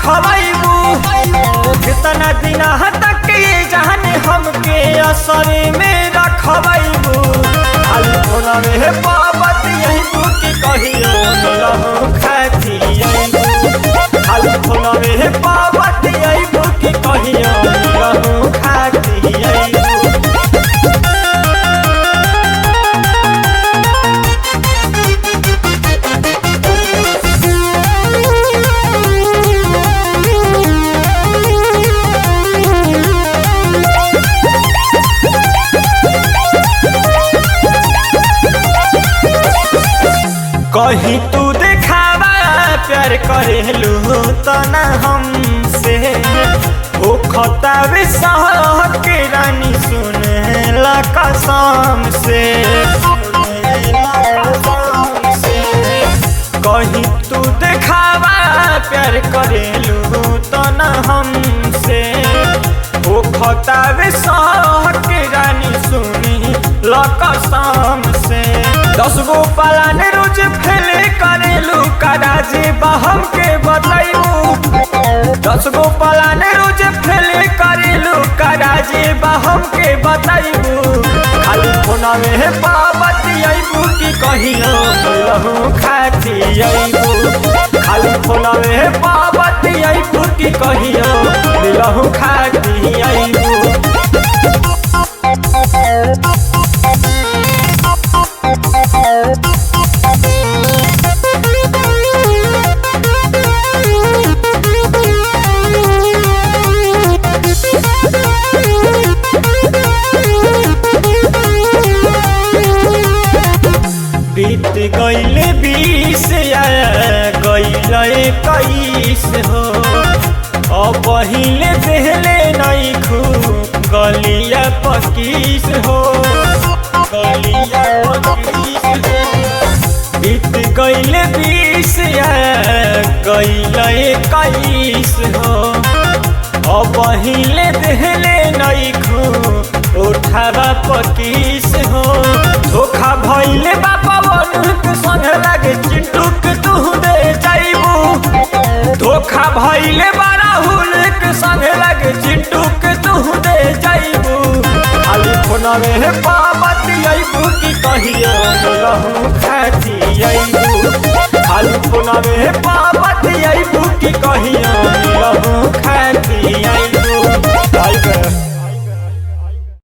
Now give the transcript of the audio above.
रखबू कितना दिन तक ये जाने हमके असर में रखबू खाली फोना में पाबत यही बुकी कहियो मिलहु खाती खाली फोना में पाबत यही बुकी कहियो मिलहु खाती कहीं तू देखावा प्यार करेलू तो ना हमसे हो खतावे सह के रानी सुने ला कसम से कहीं तू देखावा प्यार करेलू तो ना हमसे हो खतावे सह के रानी सुनी ला कसम से दस गो पलान रोज फेले करेलू कराजे बहम के बतैलू दस गो पलान रोज फेले करेलू कराजे बहम के बतैलू खाली फोना में पाबत अबू की कहियो लहू खाती अबू खाली फोना में पाबत अबू की कहियो लहू खाती अबू बीत गईले बीस गईल इक्कीस हो अब पहिले देहले नहीं खू गलिया पकीस हो गलिया पकीस हो बीत गईले बीस गईल इक्कीस हो अब पहिले देहले नहीं खू उठावा पकीस हो धोखा भइले बापा बनुक संग लागे चिंटू के तू दे जाइबू धोखा भइले बारा हुलक संग लागे चिंटू के तू दे जाइबू खाली फोना में पाबत अइबू की कहियो रहू खाती